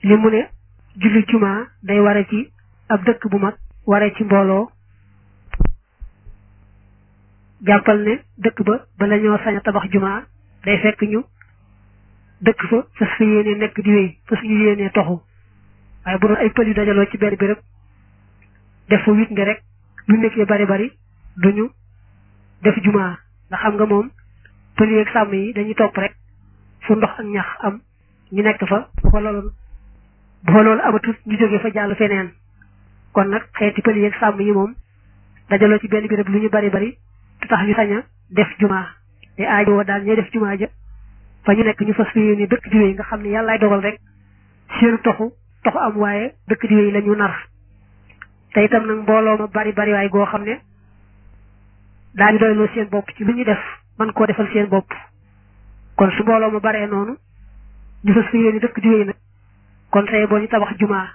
li mu ne julli jumaa day ware ci ab dëkk bu mag ware ci mbooloo jàppal ne dëkk ba bala ñoo sañ a tabax jumaa day fekk ñu dëkk fa fas fa yéene nekk di wéy fas ñu yéene toxu waaye bu doon ay pël yu dajaloo ci benn béréb def fa wit nga rek lu nekkee bari bari duñu def jumaa ndax xam nga moom pël yi ak sàmm yi dañuy topp rek fu ndox ak ñax am ñu nekk fa bu fa loolu bu fa loolu amatut ñu jógee fa jàll feneen kon nag xeeti pël yi ak sàmm yi moom dajaloo ci benn béréb lu ñu bari bari te tax ñu sañ a def jumaa te aajo daal ñooy def jumaa ja fa ñu nekk ñu fas yéene dëkk diwee nga xam ne yàllaay dogal rek seenu toxu toxu am waaye dëkk diwee la ñu nar te itam nag mbooloo ma bari bari waaye goo xam ne daañu doyloo seen bopp ci lu ñu def man koo defal seen bopp kon su mbooloo ma baree noonu ñu fas yéene dëkk diwee nag kon tey boo ñu tabax jumaa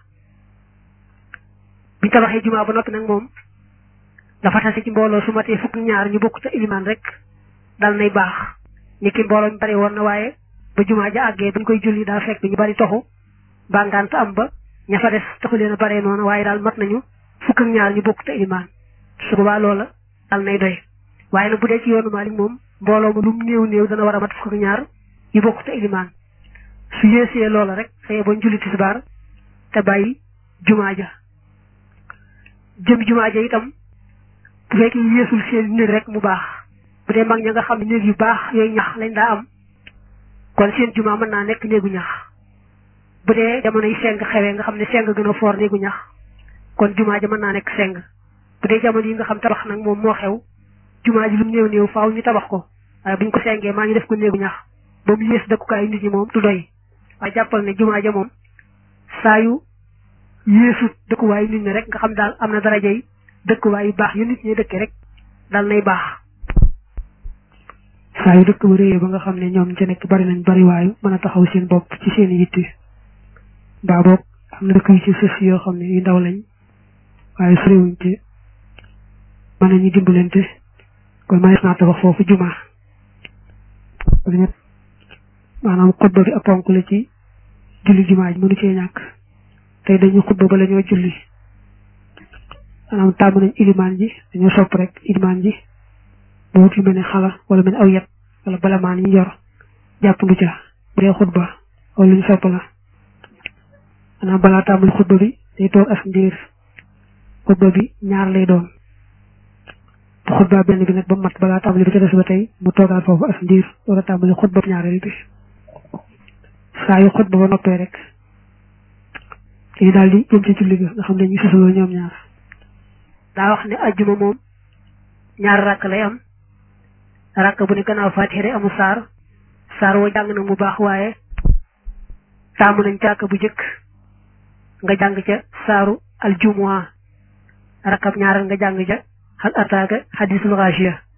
bi tabaxee jumaa ba noppi nag moom dafa tase ci mbooloo su matee fukk ñaar ñu bokk ca ilimaan rek dal nay baax ni ki mbooloo mi bari woon na waaye ba jumaa ja àggee bañ koy julli daa fekk ñu bari toxu ba ngant am ba ña fa des taxu leen a baree noonu waaye daal mat nañu fukk ak ñaar ñu bokk ca ilimaan su boobaa loola dal nay doy waaye nag bu dee ci yoonu Maalik moom mbooloo ma lu mu néew néew dana war a mat fukk ak ñaar ñu bokk ca ilimaan su yéesee loola rek saye bañ julli tisbaar te bàyyi jumaa ja jëm jumaa ja itam bu fekkee yéesul seen néeg rek mu baax bu dee mag ña nga xam ne néeg yu baax yooyu ñax lañ daa am kon seen jumaa mën naa nekk néegu ñax bu dee jamono yi seng xewee nga xam ne seng gën a foor néegu ñax kon jumaa ja mën naa nekk seng bu dee jamono yi nga xam tabax nag moom moo xew jumaa ji lu mu néew néew faaw ñu tabax ko waaye buñ ko sengee maa ñu def ko néegu ñax ba mu yées dëkkukaay nit ñi moom du doy waaye jàppal ne jumaa ja moom saa yu yéesut dëkkuwaay nit ñi rek nga xam daal am na daraja yi dëkkuwaay yu baax yu nit ñi dëkkee rek dal nay baax saa yu dëkk ba réyee ba nga xam ne ñoom ca nekk bari nañ bari waayu mën a taxaw seen bopp ci seen yitte mbaa boog am na dëkk yu ci sës yoo xam ne yu ndaw lañ waaye soriwuñ ci mën nañu dimbalante kon manees naa tabax foofu jumaa maanaam xutba bi ab ponk la ci julli jumaa ji mënu cee ñàkk tey dañu xutba ba la ñoo julli maanaam tàmm nañ ilimaan ji dañoo sopp rek ilimaan ji bu wut lu mel ne xala wala mel ne aw yet wala balamaan yi yor jàpp lu ca bu dee xutba wala lu ñu sopp la maanaam balaa tàmbali xutba bi day toog as ndiir xutba bi ñaar lay doon bu xutba benn bi nag ba mat balaa tàmbali bi ca des ba tey mu toogaat foofu as ndiir wala tàmbali xutba ñaareel bi saa yu xutba ba noppee rek dañu daal di jëm ci julli ga nga xam ne ñu susaloo ñoom ñaar daa wax ne ajjuma moom ñaar rakk lay am rakk bu ne gannaaw faatiha day amul saar saar woo jàng na mu baax waaye taamu nañ càkk bu jëkk nga jàng ca saaru aljumua rakkab ñaaral nga jàng ca xal ataaka xadisul xaasiya